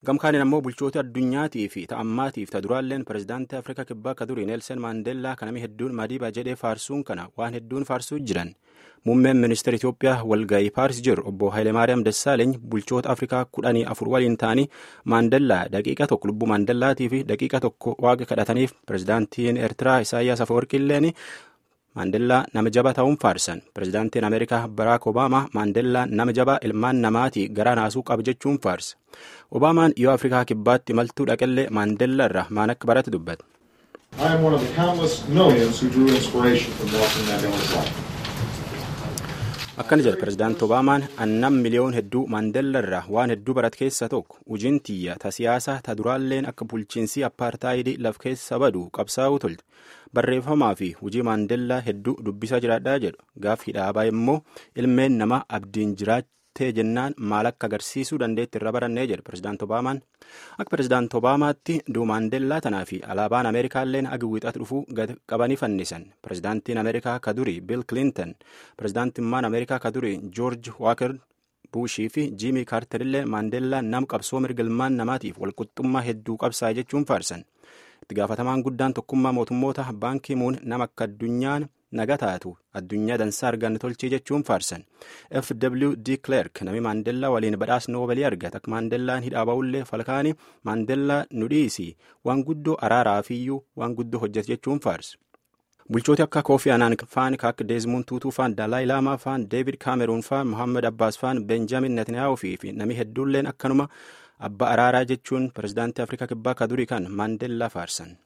gamkaaniin ammoo bulchoota addunyaatii fi ta'ammaatiif ta duraalleen pirezidaantii afrikaa kibbaa ka durii neelsen maandeellaa kanami hedduun madiibaa jedhee faarsuun kana waan hedduun faarsuu jiran muummeen ministeera itiyoophiyaa walgayii paaris jiru obbo haayilemaariyaam dassaaleeny bulchoota afrikaa kudhanii afur waliin ta'anii maandeellaa daqiiqa tokko lubbuu maandellaatii fi daqiiqa tokko waaqa kadhataniif pirezidaantiin eertiraa isaayyaas afawarqiilleen maandellaa nama jabaa ta'uun faarsan pirezidaantiin ameerikaa baraak obaamaa maandellaa nama jabaa ilmaan namaatii garaa naasuu qaba jechuun faarsa obaamaan yoo afrikaa kibbaatti maltuu dhaqellee maandellaa irraa maan akka barate dubbata. I am one of the countless millions who drew inspiration from Nelson Mandela's life. akkana jedha pirezidaanti obaamaan annam miliyoon hedduu maandellaa irraa waan hedduu barat keessa tokko hojiin tiyya ta siyaasaa ta duraalleen akka bulchiinsii appaartaayidii laf keessa badu qabsaa'uu tolte barreeffamaa fi hojii maandellaa hedduu dubbisaa jiraadhaa jedhu gaaffii dhaabaa immoo ilmeen namaa abdiin jiraattee jennaan maal akka agarsiisuu dandeetti irra barannee jedhu pirezidaanti obaamaan akka pirezidaanti obaamaatti duu maandellaa tanaa fi alaabaan ameerikaalleen agi wixatu dhufuu gad qabanii fannisan pirezidaantiin ameerikaa ka durii biil kilinton pirezidaantummaan ameerikaa ka durii joorji waaker buushii fi jiimii kaartarillee maandellaa nam qabsoo mirga ilmaan namaatiif walqixxummaa hedduu qabsaa jechuun faarsan itti gaafatamaan guddaan tokkummaa mootummoota baankii muun nama akka addunyaan naga taatu addunyaa dansaa arganne tolchee jechuun faarsan fw d clerk nami maandellaa waliin badhaas noobalii argate akka maandellaan hidhaa ba'ullee falkaanii maandellaa nu dhiisi waan guddoo araaraafiyyuu waan guddoo hojjete jechuun faarsa. bulchooti akka koofi anaan faan akka deezmuun tuutuu faan daalaayi laamaa faan deevid kaameruun faan mohaammed abbaas faan benjaamin netanyaahuu fi nami hedduulleen akkanuma abbaa araaraa jechuun pirezidaantii afrikaa kibbaa ka durii kan maandellaa faarsan.